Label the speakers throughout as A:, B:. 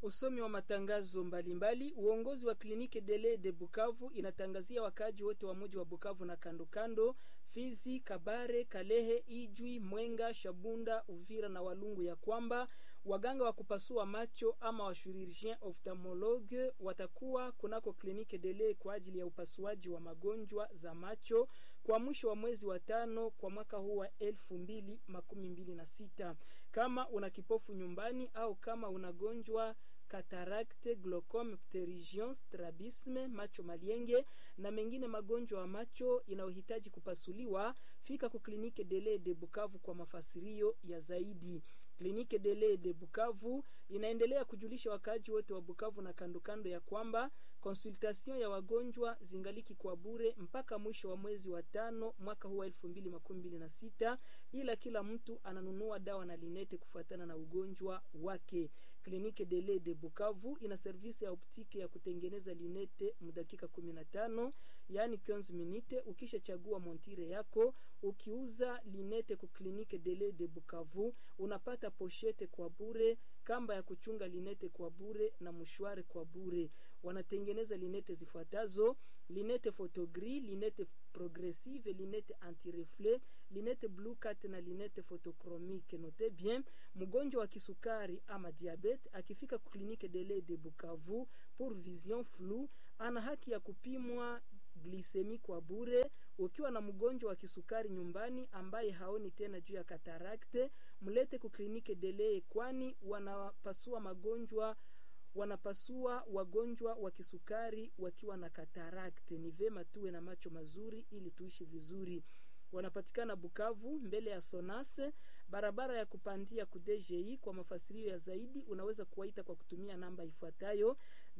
A: Usomi wa matangazo mbalimbali. Uongozi wa kliniki Dele de Bukavu inatangazia wakaaji wote wa mji wa Bukavu na kando kando, Fizi, Kabare, Kalehe, Ijwi, Mwenga, Shabunda, Uvira na Walungu ya kwamba waganga wa kupasua macho ama wa chirurgien ophthalmologue watakuwa kunako kliniki Dele kwa ajili ya upasuaji wa magonjwa za macho kwa mwisho wa mwezi wa tano kwa mwaka huu wa elfu mbili makumi mbili na sita. Kama una kipofu nyumbani au kama unagonjwa katarakte, glaucome, pterygium, strabisme, macho malienge na mengine magonjwa ya macho inayohitaji kupasuliwa, fika ku klinike Dele de Bukavu kwa mafasirio ya zaidi. Klinike Dele de Bukavu inaendelea kujulisha wakaaji wote wa Bukavu na kando kando ya kwamba konsultation ya wagonjwa zingaliki kwa bure mpaka mwisho wa mwezi wa tano mwaka huu wa elfu mbili makumi mbili na sita, ila kila mtu ananunua dawa na linete kufuatana na ugonjwa wake. Klinike Dele de Bukavu ina servisi ya optiki ya kutengeneza linete mudakika 15 yani 15 minute. Ukishachagua montire yako, ukiuza linete ku klinike Dele de Bukavu unapata poshete kwa bure, kamba ya kuchunga linete kwa bure na mshware kwa bure. Wanatengeneza linete zifuatazo: linete photogris, linete progressive, linete antireflet, linete blue cat na linete photochromique. Note bien, mgonjwa wa kisukari ama diabete akifika klinike Dele de Bukavu pour vision flou ana haki ya kupimwa glisemi kwa bure. Ukiwa na mgonjwa wa kisukari nyumbani ambaye haoni tena juu ya katarakte, mlete ku klinike Dele, kwani wanapasua magonjwa wanapasua wagonjwa wa kisukari wakiwa na katarakte. Ni vema tuwe na macho mazuri ili tuishi vizuri. Wanapatikana Bukavu mbele ya Sonase, barabara ya kupandia ku DGI. Kwa mafasirio ya zaidi unaweza kuwaita kwa kutumia namba ifuatayo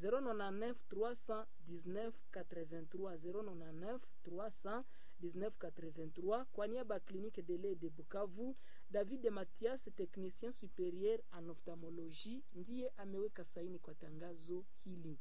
A: 099 319 83 099 319 83. Kwa niaba ya klinike Dele de Bukavu, David Mathias, technicien superieur en ophtalmologie, ndiye ameweka saini kwa tangazo hili.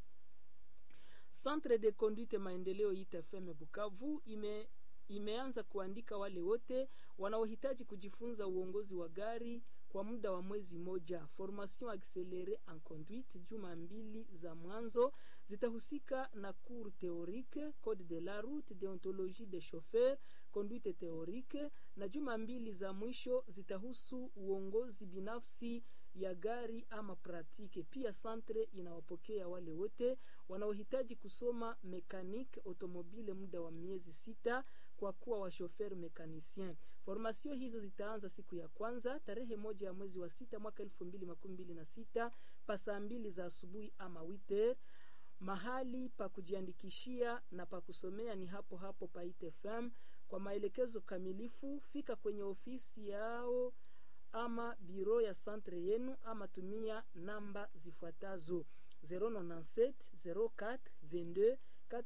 A: Centre de conduite maendeleo ITFM Bukavu ime imeanza kuandika wale wote wanaohitaji kujifunza uongozi wa gari kwa muda wa mwezi moja. Formation accélérée en conduite, juma mbili za mwanzo zitahusika na cours théorique, code de la route, déontologie des chauffeurs, conduite théorique, na juma mbili za mwisho zitahusu uongozi binafsi ya gari ama pratique. Pia centre inawapokea wale wote wanaohitaji kusoma mekanique automobile muda wa miezi sita kwa kuwa washofer mekanisien. Formation hizo zitaanza siku ya kwanza tarehe moja ya mwezi wa sita mwaka elfu mbili makumi mbili na sita pa saa mbili za asubuhi ama witer. Mahali pa kujiandikishia na pa kusomea ni hapo hapo pa ITFM. Kwa maelekezo kamilifu fika kwenye ofisi yao ama biro ya centre yenu ama tumia namba zifuatazo 097 04 22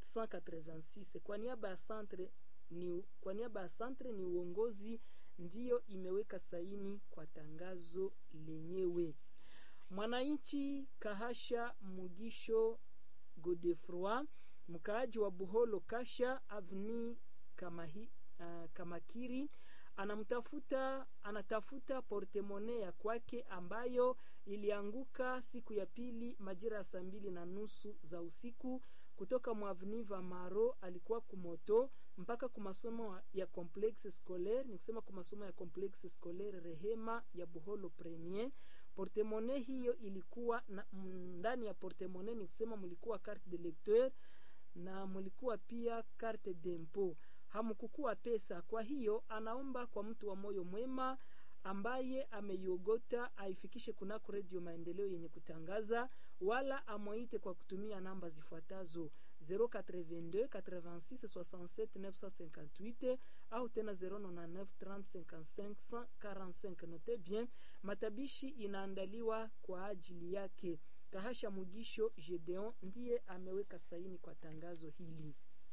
A: 486. Kwa niaba ya centre ni kwa niaba ya centre ni uongozi ndiyo imeweka saini kwa tangazo lenyewe. Mwananchi Kahasha Mugisho Godefroi, mkaaji wa Buholo Kasha Avni Kamahi, uh, Kamakiri anamtafuta anatafuta portemone ya kwake ambayo ilianguka siku ya pili majira ya saa mbili na nusu za usiku kutoka mwavniva Maro. Alikuwa kumoto mpaka kumasomo ya complexe scolaire, ni kusema kumasomo ya complexe scolaire Rehema ya Buholo Premier. Portemone hiyo ilikuwa na, ndani ya portemone ni kusema mlikuwa carte de lecteur na mlikuwa pia carte d'impôt hamkukua pesa. Kwa hiyo anaomba kwa mtu wa moyo mwema ambaye ameiogota aifikishe kunako Redio Maendeleo yenye kutangaza, wala amwaite kwa kutumia namba zifuatazo 082 86 67 958 au tena 099 30 55 45. Note bien, matabishi inaandaliwa kwa ajili yake. Kahasha Mugisho Gedeon ndiye ameweka saini kwa tangazo hili.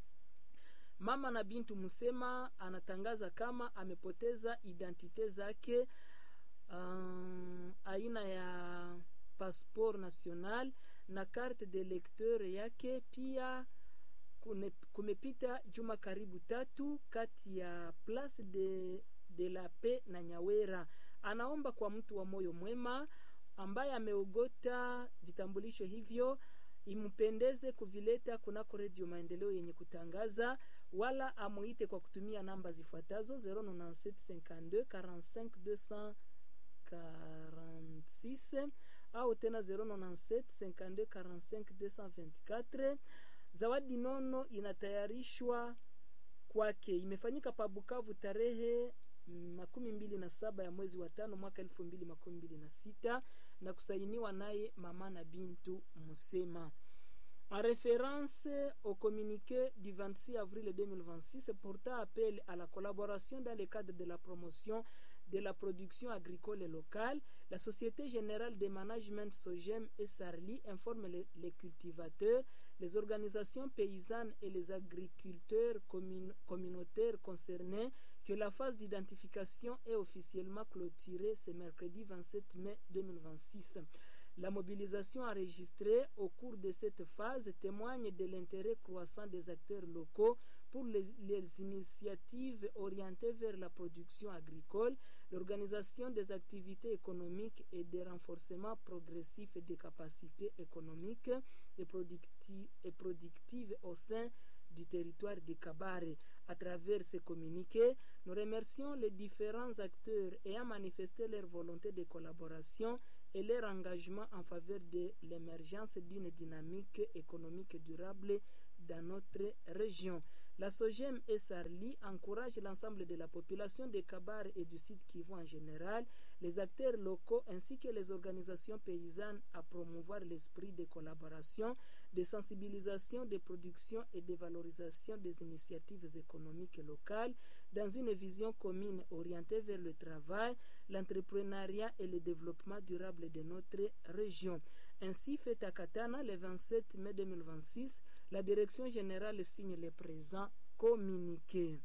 A: Mama na Bintu Musema anatangaza kama amepoteza identite zake, um, aina ya passeport national na carte de lecteur yake. Pia kune, kumepita juma karibu tatu kati ya Place de, de la Paix na Nyawera. Anaomba kwa mtu wa moyo mwema ambaye ameogota vitambulisho hivyo impendeze kuvileta kunako redio maendeleo yenye kutangaza wala amuite kwa kutumia namba zifuatazo 09752 45 au tena 097 52 45 224 zawadi nono inatayarishwa kwake imefanyika pa bukavu tarehe makumi mbili na saba ya mwezi wa tano mwaka elfu mbili makumi mbili na sita na kusainiwa naye mama na bintu musema en référence au communiqué du 26 avril 2026 portant appel à la collaboration dans le cadre de la promotion de la production agricole locale, la Société Générale de Management SOGEM et SARLI informe les, les cultivateurs, les organisations paysannes et les agriculteurs commun communautaires concernés que la phase d'identification est officiellement clôturée ce mercredi 27 mai 2026. La mobilisation enregistrée au cours de cette phase témoigne de l'intérêt croissant des acteurs locaux pour les, les, initiatives orientées vers la production agricole, l'organisation des activités économiques et des renforcements progressifs des capacités économiques et, producti et productives au sein du territoire de Kabare. À travers ces communiqués, nous remercions les différents acteurs ayant manifesté leur volonté de collaboration et leur engagement en faveur de l'émergence d'une dynamique économique durable dans notre région. La SOGEM et SARLI encouragent l'ensemble de la population de Kabar et du site Kivu en général, les acteurs locaux ainsi que les organisations paysannes à promouvoir l'esprit de collaboration, de sensibilisation, de production et de valorisation des initiatives économiques locales dans une vision commune orientée vers le travail, l'entrepreneuriat et le développement durable de notre région. Ainsi, fait à Katana le 27 mai 2026, la direction générale signe le présent communiqué.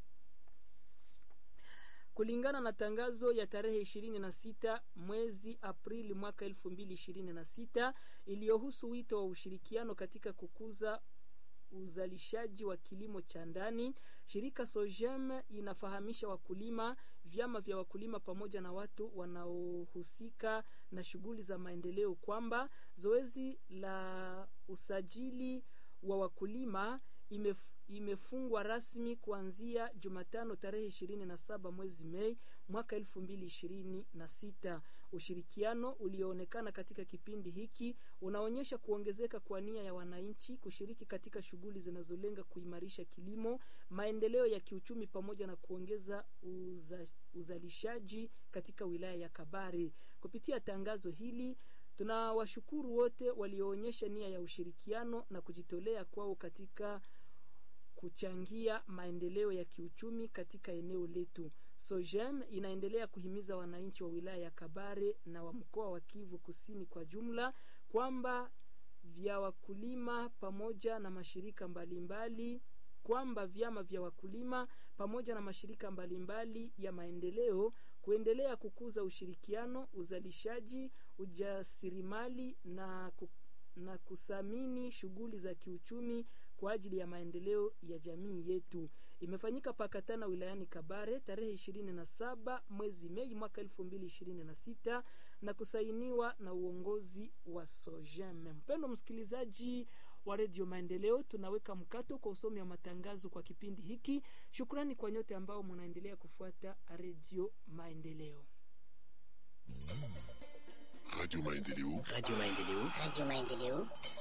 A: Kulingana na tangazo ya tarehe 26 mwezi Aprili mwaka 2026 iliyohusu wito wa ushirikiano katika kukuza uzalishaji wa kilimo cha ndani, shirika Sojem inafahamisha wakulima, vyama vya wakulima pamoja na watu wanaohusika na shughuli za maendeleo kwamba zoezi la usajili wa wakulima imef, imefungwa rasmi kuanzia Jumatano tarehe ishirini na saba mwezi Mei mwaka elfu mbili ishirini na sita. Ushirikiano ulioonekana katika kipindi hiki unaonyesha kuongezeka kwa nia ya wananchi kushiriki katika shughuli zinazolenga kuimarisha kilimo, maendeleo ya kiuchumi pamoja na kuongeza uza, uzalishaji katika wilaya ya Kabare. Kupitia tangazo hili tunawashukuru wote walioonyesha nia ya ushirikiano na kujitolea kwao katika kuchangia maendeleo ya kiuchumi katika eneo letu. Sojem inaendelea kuhimiza wananchi wa wilaya ya Kabare na wa mkoa wa Kivu Kusini kwa jumla kwamba vya wakulima pamoja na mashirika mbalimbali mbali, kwamba vyama vya wakulima pamoja na mashirika mbalimbali mbali ya maendeleo kuendelea kukuza ushirikiano, uzalishaji, ujasirimali na, ku, na kusamini shughuli za kiuchumi kwa ajili ya maendeleo ya jamii yetu. Imefanyika Pakatana wilayani Kabare tarehe ishirini na saba mwezi Mei mwaka elfu mbili ishirini na sita na kusainiwa na uongozi wa Sojem. Mpendo msikilizaji wa redio Maendeleo, tunaweka mkato kwa usomi wa matangazo kwa kipindi hiki. Shukrani kwa nyote ambao mnaendelea kufuata redio Maendeleo.
B: Radio Maendeleo.
C: Radio Maendeleo.
D: Radio Maendeleo.